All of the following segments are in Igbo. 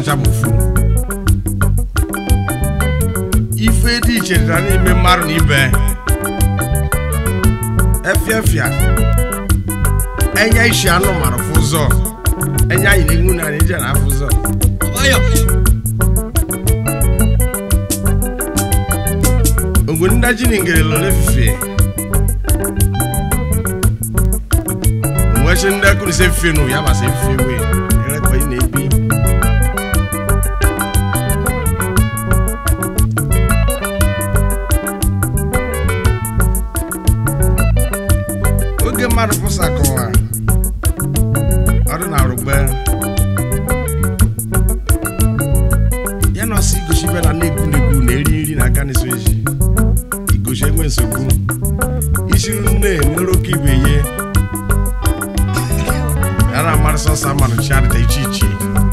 ncha bụ ofu ife dị iche dịra n'ime mmadụ na ibe efiafia enye isi anụ mara fụ ụzọ enye anyị na-enwu na anyị je na afụ ụzọ ogwe ndaji na ngere lole fife nwechi ndị akụrụ ise fife nụ ya masị fife wee erekwa ị na-ebi oge mmadụ pụsa kọwa ọdụ na arụgbe ya na ọsọ igosi ibe na na-egwu na-egwu na-eri nri na aka na-eso eji igosi enwe nsogbu isi nne nwere oke ibe ye ya na amarị sọsọ amanụ chi adịta iche iche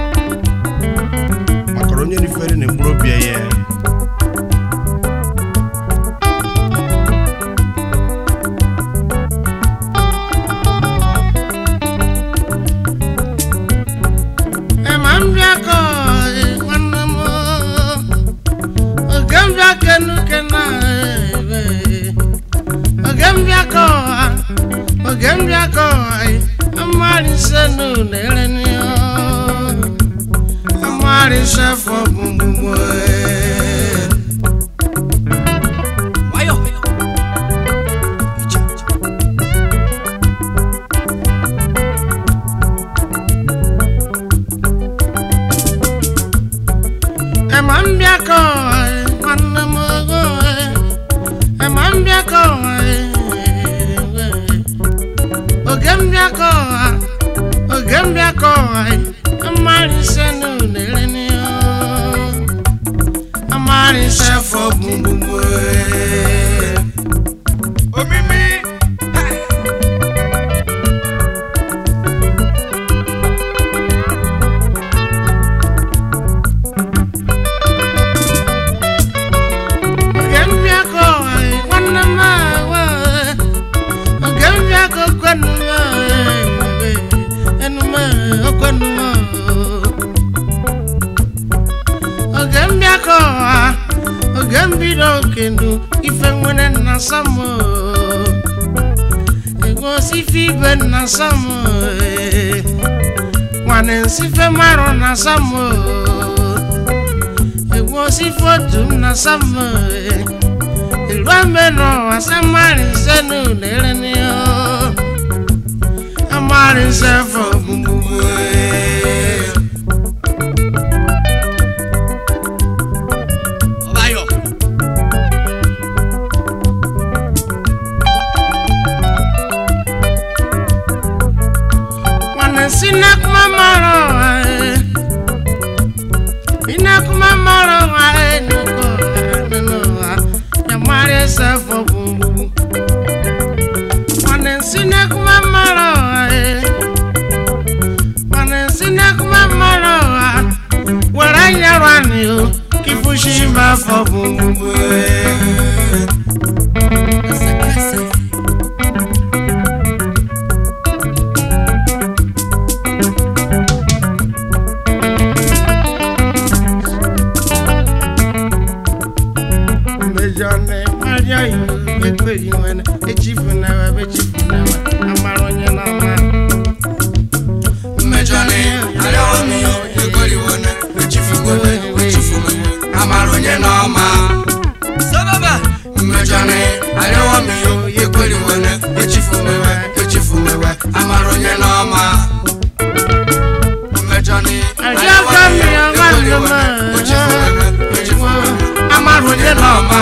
maka onye rifere na mkpụrụ obi ya Ema mbịa ka nwanne m oge mbịa kenu kena ebe oge mbịa ka oge mbịa ka amari senu nere ni amari sefo gbogbo Ema mbịa ka nwanne m ogo Ema mbịa ka oge mbịa ka oge mbịa ka amari senu nere ni amari sefo gbogbo omimi oge mbịa ka nwanne m awa oge mbịa ka kwenu enume okwenu oge mbịa ka oge mbido okenu ife nwere nna samo egosife ibe nna samo nwane nsife marụ na samo egosife otu nna samo ìlú àmẹ́nà àsámárìnsẹ́ nù lérè ni ó àmárìnsẹ́ fọ gbogbo ẹ̀. Nwanne si n'akụma mara ọha ẹ̀. Inakuma mara ọha ẹ̀ n'ụkọ ọha n'ụwa. Àmárìnsẹ́ fọ gbogbo. Nwanne si n'akụma mara ọha ẹ̀. Nwanne si n'akụma mara ọha. Were anya rani o, kifushi ma fọ gbogbo ẹ̀. mejọne maria yo ekperi nwere echifunawa bechifunawa amara onye n'ọma mmejọni arịọmiyo ekoriwone echifuwene echifuwene amara onye n'ọma mmejọni arịọmiyo ekoriwene echifumewe echifumewe amara onye n'ọma mmejọni Arịọka mmiri ọma nnọma. echifumewe echifumewe amara onye n'ọma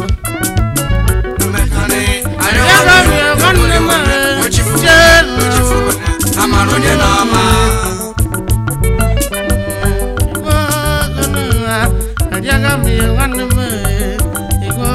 mmejọni Arịọka mmiri ọma nnọma. echifumewe echifumewe amara onye n'ọma Arịọka mmiri ọma nnọma. Igbo.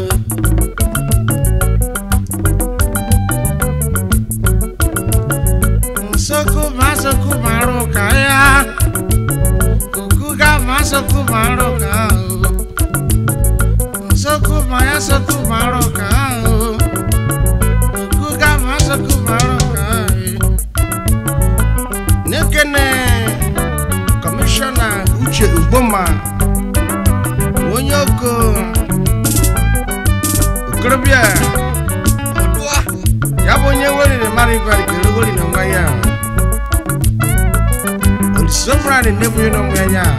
Nsogbu ma nsogbu ma arụ ka ya. Okuga ma nsogbu ma arụ ka ahụ. Nsogbu ma ya nsogbu ma arụ ka ahụ. Okuga ma nsogbu ma arụ ka ahụ. Nekene kọmishọna uche ugboma onye oko okorobịa ya bụ onye weriri mara ibari kere weri na nwa ya olisomrani nebunye na nwa ya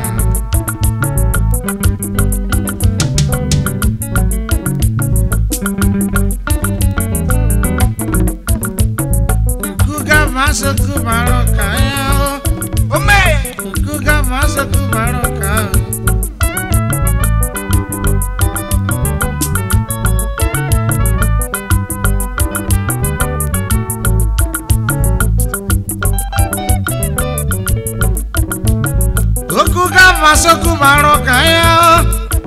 kuga maso kumaro kaya kuga maso kumaro kaya okuga maso kumaro kaya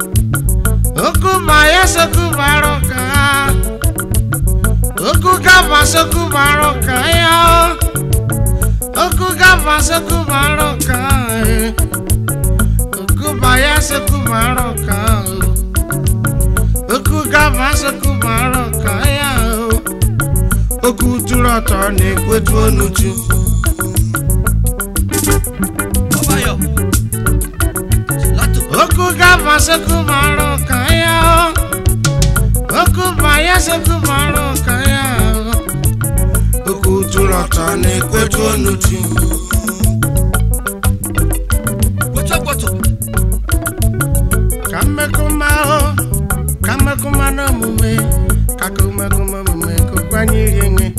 okuma so kumaro kaya okuga maso kumaro kaya okuga maso kumaro kaya okuma so kumaro kaya okuga maso kumaro kaya okwu tụrụ ọtọ na-ekwetu onuchu Oku gava seku maro kaya Oku baya seku maro kaya Oku turota ne kwetu onuti Kamekuma o Kamekuma no mume Kakumekuma mume kukwani yenge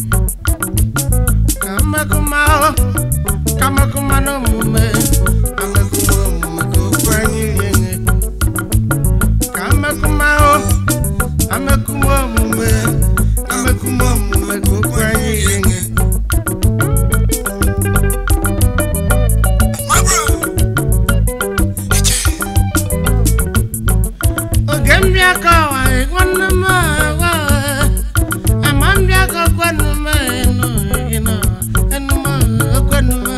Kamekuma o Kamekuma no mume Kamekuma mume kukwani yenge Kamekuma o Kamekuma mume Kamekuma mume kukwani yenge oge mbịa kọwa nwanne m agwa ama mbịa kọkwanụ m enu enu enu m okwanụ m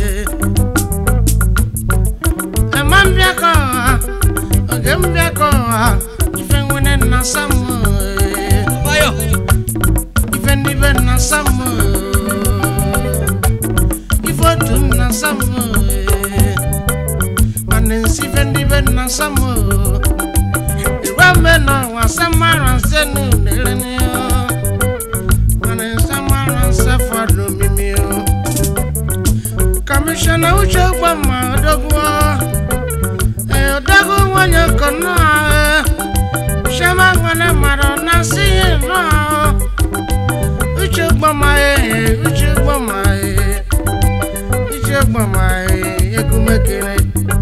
ama mbịa kọwa oge mbịa kọwa ife nwere nna sam ife ndị be nna sam ife otu nna sam mana nsi ife ndị be nna sam Ìwọ́mẹ́nà wà sámárà sẹ́nu nílẹ̀ ni ọ́. Wọ́n ní sámárà sẹ́fọ̀ lómi mi ọ́. Kọmíṣánná Uche Gbọ́mọ̀ Odogwu ọ́. Ẹ̀ Odogwu wọ́nyẹ kọ̀ náà ẹ̀. Ṣé máa gbọ́dọ̀ mọ̀rọ̀ náà sí yìí náà ọ́. Uche Gbọ́mọ̀ ẹ̀ Uche Gbọ́mọ̀ ẹ̀ Uche Gbọ́mọ̀ ẹ̀ Ekumekere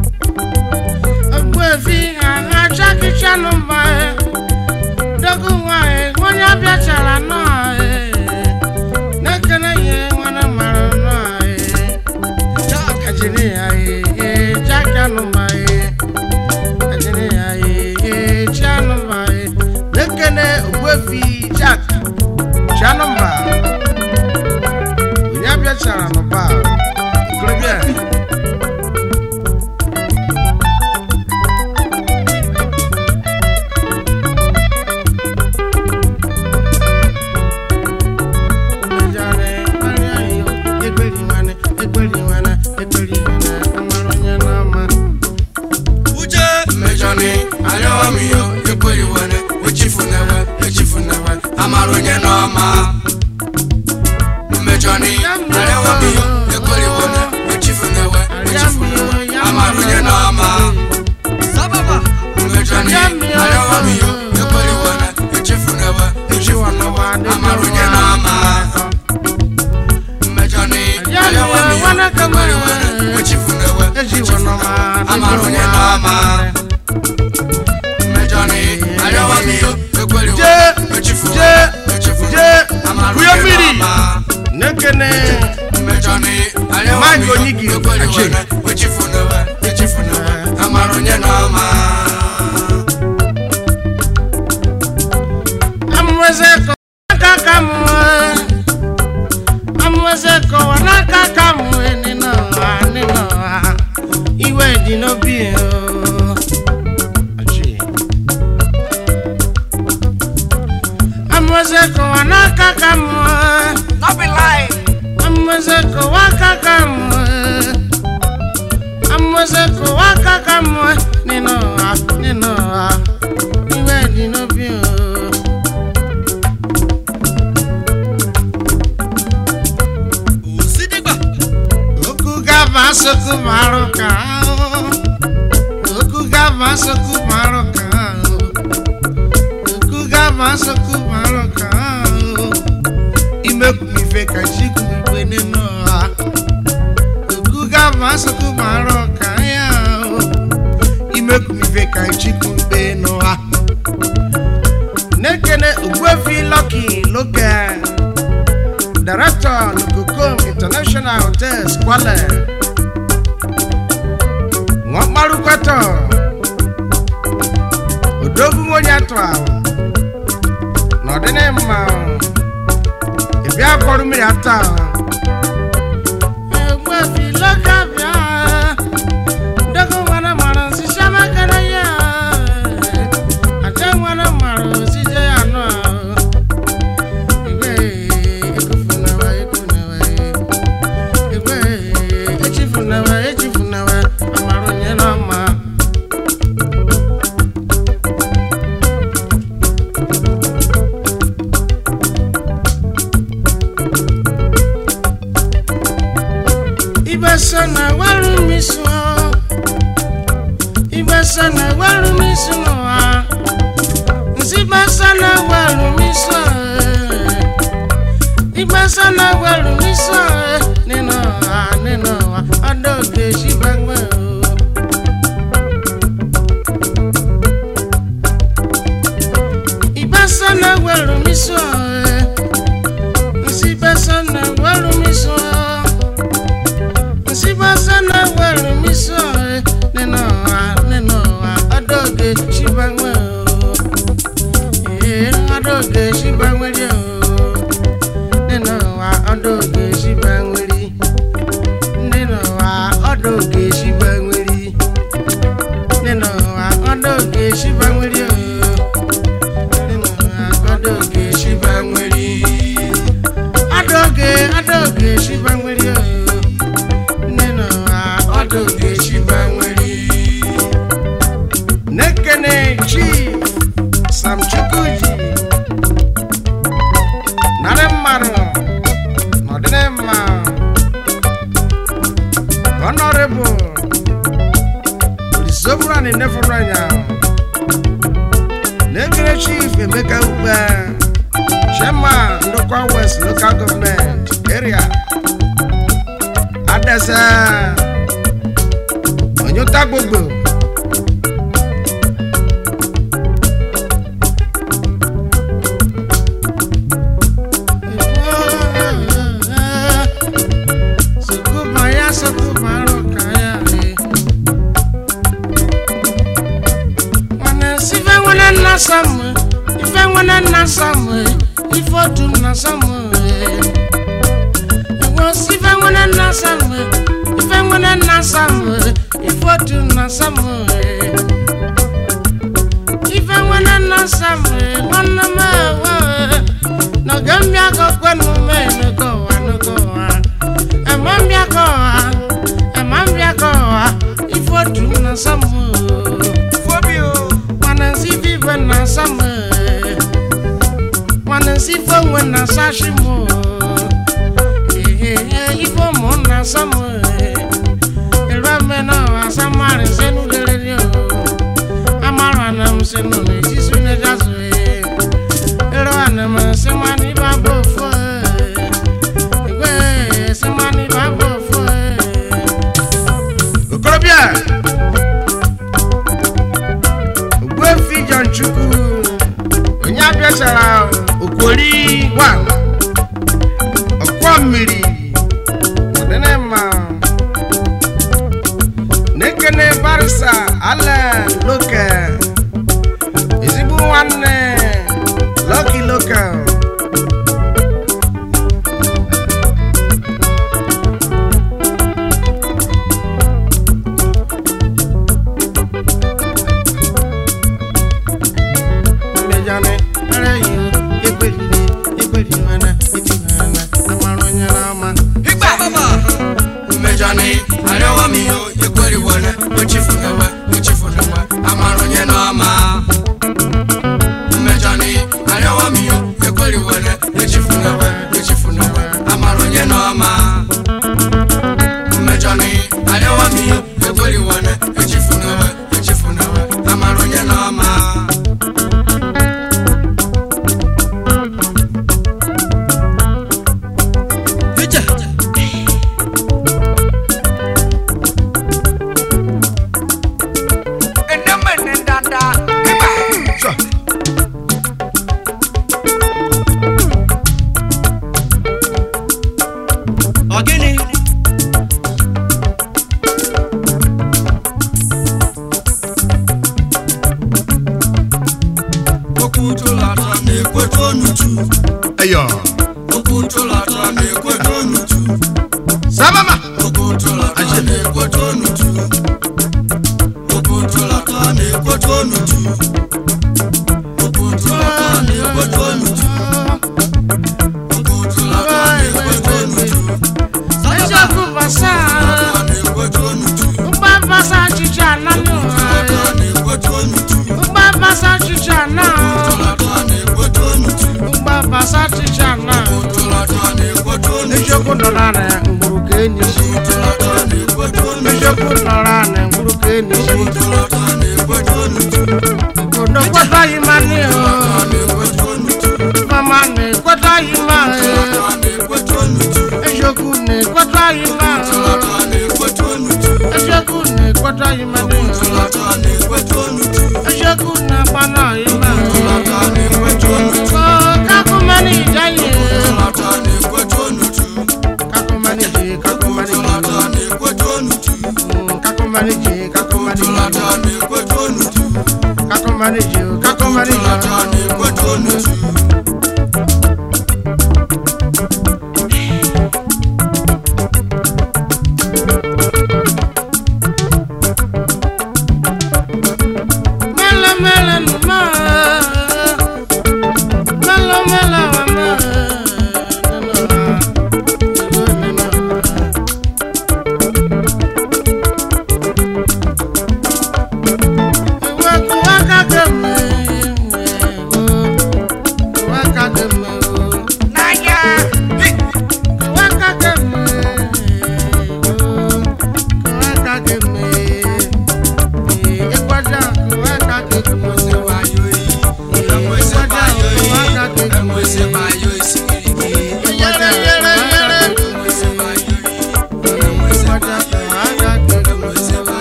ogbuefi agha chakichanụ mba dogo nwanyị onye bịachara nọọ na-ekele ya nwere mara nọọ ajiri ya ee jakanụ mba ajiri ya ee chanụ mba na-ekele ogbuefi jak chanụ mba onye bịachara n'ụba okorobịa mmejọni arịọmiyo ekweriwere echifunewe echifunewe amara onye n'ọma mmejọni arịọmiyo ekweriwere echifunewe echifunewe amara onye n'ọma mmejọni arịọmiyo ekweriwere echifunewe echifunewe amara onye n'ọma mmejọni arịọmiyo ekweriwere echifunewe echifunewe amara onye n'ọma mmejọni arịọmiyo ekweriwere echifunewe echifunewe amara Buya onye mmiri. n'ọma Nekene mmejọni Mike Onyigi, ekweriwere echifunewe echifunewe amara onye n'ọma amweze ko kaka mwe amweze ko na kaka mwe nino nino iwe di no bi o achi amweze ko na kaka mwe no be lie amweze ko wa kaka mwe nwese kụwa aka ka mmụọ nínú ọha nínú ọha iwe dị n'obi o òsídìgbà okwu gava asokwu marụ ka ahụ okwu gava asokwu marụ ka ahụ okwu gava asokwu marụ ka ahụ imekwu ife ka chikwu igwe nínú ọha okwu gava asokwu marụ ka ya ahụ imekwu ife ka chikwu igwe n'ụha nekene ogbuefi lọki local director Lukukom International Hotels Kwale wọ́n kpárùkọ́tọ̀ odogwu onye atụ ahụ n'ọdịnị mma ebi akọrọ mmiri ata egbefi lọka bịa dogo nwana mara nsisi amakara ya aja nwana mara osije ya anụ ahụ igwe ekufunawa ekunawa igwe echifunawa echifunawa amara onye n'ọma ibesa na waru miso ibesa na waru miso n'ụwa nsibasa na waru miso ibasa na waru miso nínú ọha nínú ọha ọdọ òde ṣìgbàgbọ o. ibasa na waru miso nsibasa na waru miso nsibasa na waru miso nínú ọha nínú ọha ọdọ òde ṣìgbàgbọ o. ee ọdọ òde ṣìgbàgbọ o nínú wa ọdọ oge ṣìgbà nwere nínú wa ọdọ oge ṣìgbà nwere nínú wa ọdọ oge ṣìgbà nwere o nínú wa ọdọ oge ṣìgbà nwere ọdọ oge ọdọ oge ṣìgbà nwere o nínú wa ọdọ oge ṣìgbà nwere. nekene chief sam chukwuji narị mmadụ n'ọdịnị mma honorable olisobụrani nefụrụ anya na-ekere chief emeka ukpe chairman ndokwa west local government area adese onyota gbogbo Sukubaya sukubaro kaya re. Wana sife wana na samu, ife wana na samu, ifo tu na samu. Ewo sife wana na samu, ife wana na samu, ifo tu na samu. Ife wana na samu, wana ma wa. No gambia ko kwenu me no go wa no go wa. Amambia ko wa, amambia ko wa. Ifo tu na samu. fobio Wanansi vive na samu. Wanansi fongwe na sashimo. Eh eh eh, ifo mo na samu. Elwame na wa samari senu lelelio. Amara na msenu ne jisu ne jasu eh. Elwana ma semani babo fo. Egwe semani babo fo. Okorobịa Ogbuefi John Chukwu onye abịachara Okwori gwa ọkwọ mmiri ọdịnị mma na-ekene barisa ale loke ezigbo nwanne Lucky Local mmejane ara yi ekperire ekperire mana etimana amara onye n'ama igba baba mmejọ ni arẹwà mi o ekweri wọlé n'uchu eyo okwu ntụlata na-ekweta n'uchu sabama okwu ntụlata na-ekweta n'uchu okwu ntụlata na-ekweta n'uchu okwu ntụlata na-ekweta n'uchu okwu ntụlata na-ekweta n'uchu eziokwu basa na-ekweta n'uchu mgba basa ọchịchị ananụ ntụlata na-ekweta n'uchu mgba basa ọchịchị anọ ntụlata na-ekweta n'uchu mgba basa ọchịchị anọ ntụlata na-ekweta n'uchu eziokwu nọrọ na mgburu ka enyi ntụlata na-ekweta n'uchu eziokwu nọrọ na mgburu ka enyi ntụlata na-ekweta n'uchu obodo kwetaghị ma nị o na-ekweta n'uchu mama na-ekwetaghị ma e na-ekweta n'uchu eziokwu na-ekwetaghị ma o ntụlata na-ekweta n'uchu eziokwu na-ekwetaghị ma nị o ntụlata na-ekweta n'uchu eziokwu na-agba n'ọyị ma o ntụlata na-ekweta n'uchu kakumani jaye ntụlata na-ekweta n'uchu kakumani je kakumani ntụlata na-ekweta n'uchu kakumani je kakumani ntụlata na-ekweta n'uchu kakumani je kakumani ntụlata na-ekweta n'uchu mele mele numa mele mele wama Ewe kuwaka keme, kuwaka keme, naya. Kuwaka keme, kuwaka keme. Ekwaja kuwaka keme. Ekwaja kuwaka keme. Yere yere yere. Ekwaja kuwaka keme.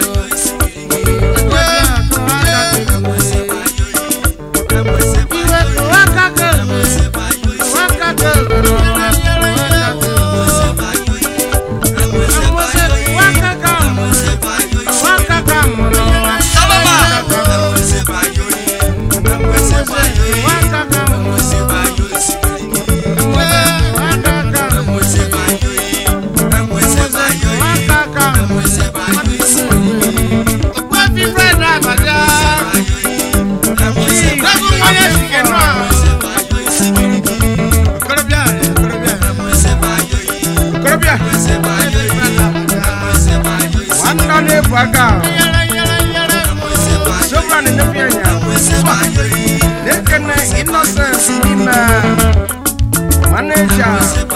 Ekwaja kuwaka keme. Iwe kuwaka keme. Kuwaka keme. Amose kuwaka keme. Kuwaka keme. Kuwaka keme. Manager